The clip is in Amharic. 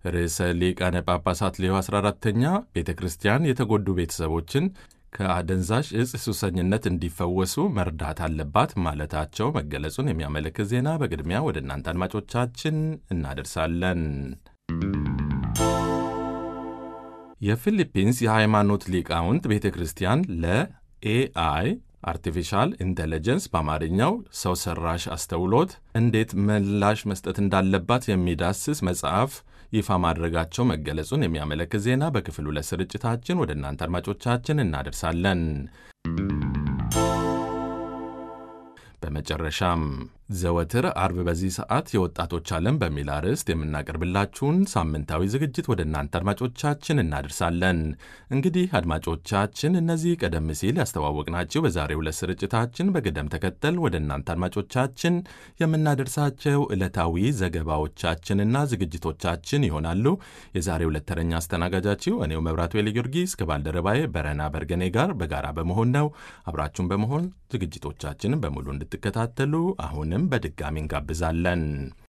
ርዕሰ ሊቃነ ጳጳሳት ሌዮ 14ተኛ ቤተ ክርስቲያን የተጎዱ ቤተሰቦችን ከአደንዛዥ እጽ ሱሰኝነት እንዲፈወሱ መርዳት አለባት ማለታቸው መገለጹን የሚያመለክት ዜና በቅድሚያ ወደ እናንተ አድማጮቻችን እናደርሳለን። የፊሊፒንስ የሃይማኖት ሊቃውንት ቤተ ክርስቲያን ለኤአይ አርቲፊሻል ኢንቴሊጀንስ በአማርኛው ሰው ሰራሽ አስተውሎት እንዴት ምላሽ መስጠት እንዳለባት የሚዳስስ መጽሐፍ ይፋ ማድረጋቸው መገለጹን የሚያመለክት ዜና በክፍል ሁለት ስርጭታችን ወደ እናንተ አድማጮቻችን እናደርሳለን። በመጨረሻም ዘወትር አርብ በዚህ ሰዓት የወጣቶች ዓለም በሚል አርዕስት የምናቀርብላችሁን ሳምንታዊ ዝግጅት ወደ እናንተ አድማጮቻችን እናደርሳለን። እንግዲህ አድማጮቻችን እነዚህ ቀደም ሲል ያስተዋወቅናቸው በዛሬው ዕለት ስርጭታችን በቅደም ተከተል ወደ እናንተ አድማጮቻችን የምናደርሳቸው ዕለታዊ ዘገባዎቻችንና ዝግጅቶቻችን ይሆናሉ። የዛሬው ዕለት ተረኛ አስተናጋጃችሁ እኔው መብራቱ ኤሊ ጊዮርጊስ ከባልደረባዬ በረና በርገኔ ጋር በጋራ በመሆን ነው። አብራችሁን በመሆን ዝግጅቶቻችንን በሙሉ እንድትከታተሉ አሁንም በድጋሚ እንጋብዛለን።